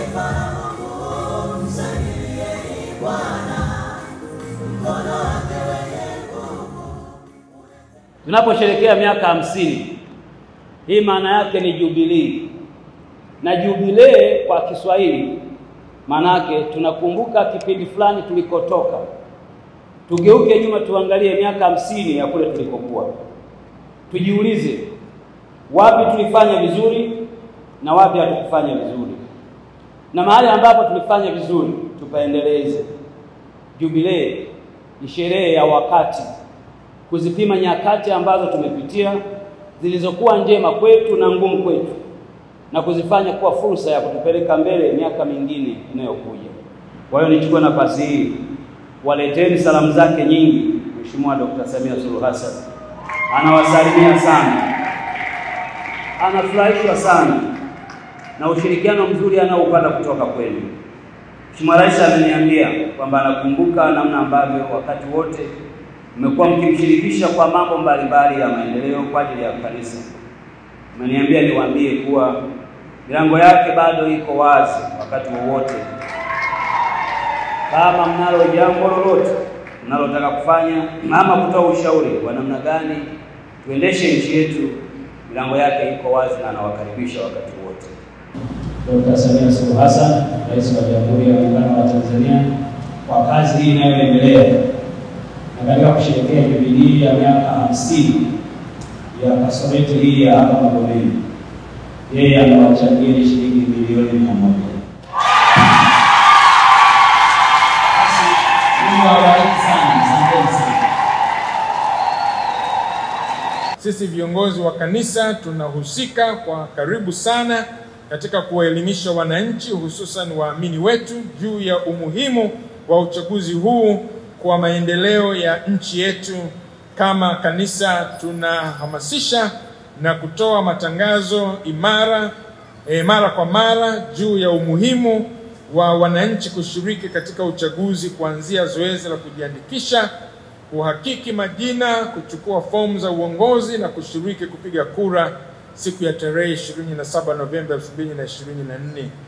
Tunaposherekea miaka hamsini, hii maana yake ni jubilii, na jubilee kwa Kiswahili maana yake tunakumbuka kipindi fulani tulikotoka, tugeuke nyuma, tuangalie miaka hamsini ya kule tulikokuwa, tujiulize wapi tulifanya vizuri na wapi hatukufanya vizuri, na mahali ambapo tulifanya vizuri tupaendeleze. Jubilee ni sherehe ya wakati kuzipima nyakati ambazo tumepitia zilizokuwa njema kwetu na ngumu kwetu, na kuzifanya kuwa fursa ya kutupeleka mbele miaka mingine inayokuja. Kwa hiyo nichukue nafasi hii waleteni salamu zake nyingi Mheshimiwa Dr. Samia Suluhu Hassan, anawasalimia sana, anafurahishwa sana na ushirikiano mzuri anaoupata kutoka kwenu. Mheshimiwa Rais ameniambia kwamba anakumbuka namna ambavyo wakati wote mmekuwa mkimshirikisha kwa mambo mbalimbali ya maendeleo kwa ajili ya kanisa. Ameniambia niwaambie kuwa milango yake bado iko wazi wakati wowote. Kama mnalo jambo lolote mnalotaka kufanya ama kutoa ushauri wa namna gani tuendeshe nchi yetu, milango yake iko wazi na anawakaribisha wakati wote. Dr. Samia Suluhu Hassan, Rais wa Jamhuri ya Muungano wa Tanzania, kwa kazi hii inayoendelea na katika kusherehekea jubilii ya miaka hamsini ya kasometi hii ya hapa Magomeni, yeye amewachangia shilingi milioni mia moja. Basi Mungu awabariki sana, asanteni sana. Sisi viongozi wa kanisa tunahusika kwa karibu sana katika kuwaelimisha wananchi, hususan waamini wetu juu ya umuhimu wa uchaguzi huu kwa maendeleo ya nchi yetu. Kama kanisa tunahamasisha na kutoa matangazo imara e, mara kwa mara juu ya umuhimu wa wananchi kushiriki katika uchaguzi, kuanzia zoezi la kujiandikisha, kuhakiki majina, kuchukua fomu za uongozi na kushiriki kupiga kura siku ya tarehe 27 Novemba 2024.